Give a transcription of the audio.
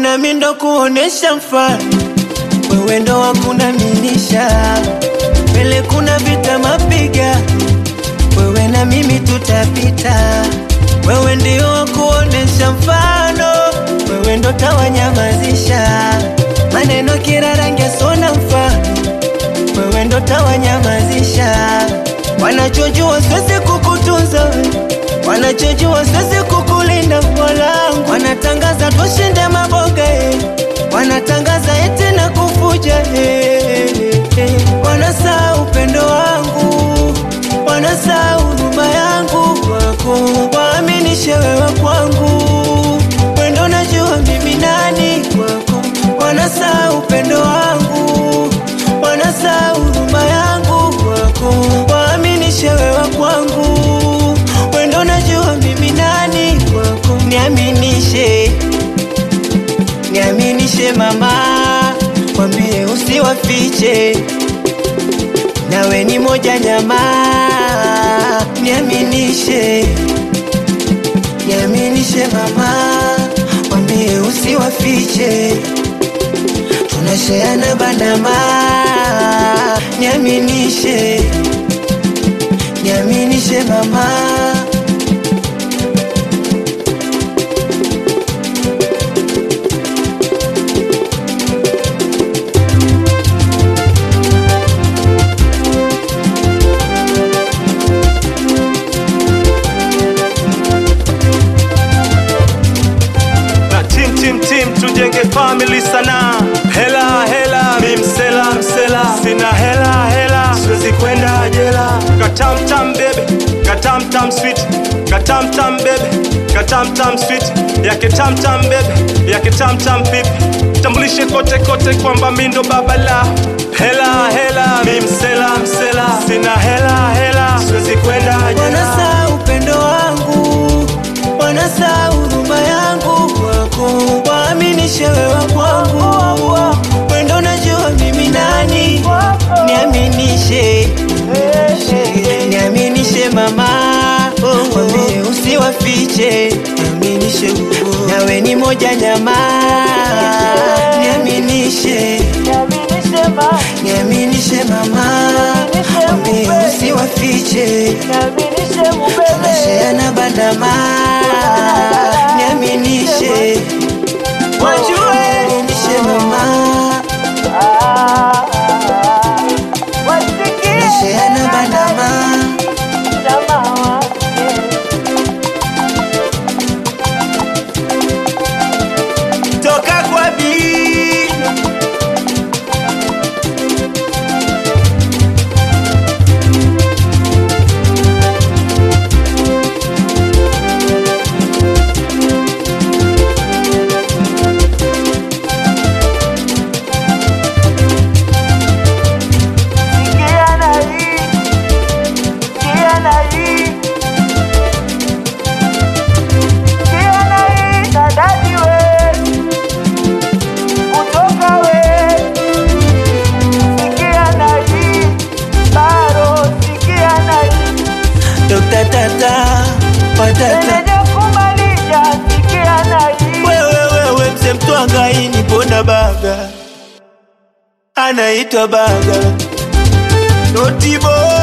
nami ndo kuonesha mfano, wewe ndo wakunaminisha mbele, kuna vita mapiga, wewe na mimi tutapita, wewe ndio wakuonesha mfano, wewe ndo tawanyamazisha maneno kila rangi sona mfano, wewe ndo tawanyamazisha wanachojua siwezi kukutunza we wanachojua siwezi kukulinda mwanangu, wanatangaza tushinde maboga eh. wanatangaza eti na kufuja eh, eh. wanasaa upendo wangu, wanasaa huruma yangu kwako, waaminishe wewe kwangu, wendo najua mimi nani kwako, wanasaa upendo wangu, wanasaa huruma yangu kwako, waaminishe wewe kwangu wendo najua mimi nani kwako, niaminishe, niaminishe mama, kwambie usiwafiche, nawe ni moja nyama, niaminishe, niaminishe mama, kwambie usiwafiche, tunasheana bandama, niaminishe, niaminishe mama. na tim tim tim tujenge family sana hela hela mi msela msela sina hela hela siwezi kwenda jela katamtam bebe katamtam sweet katamtam bebe katamtam sweet yake tamtam bebe yake tamtam pipi tambulishe kote kote kwamba mi ndo baba la hela hela mi msela msela sina hela hela siwezi kwenda jela Wanasaa upendo wangu, wanasaa huruma yangu kwako, waaminishe wewe kwangu, wendo najua mimi nani, niaminishe, niaminishe mama, wambie usiwafiche, niaminishe, nawe ni moja nyama, niaminishe, niaminishe mama, wambie usiwafiche tunasheana bandama, niaminishe, wajue niaminishe mama, tunasheana bandama, toka kwa bii Dokta tata patata wewe wewe mse mtwangaini pona baga anaitwa baga notibo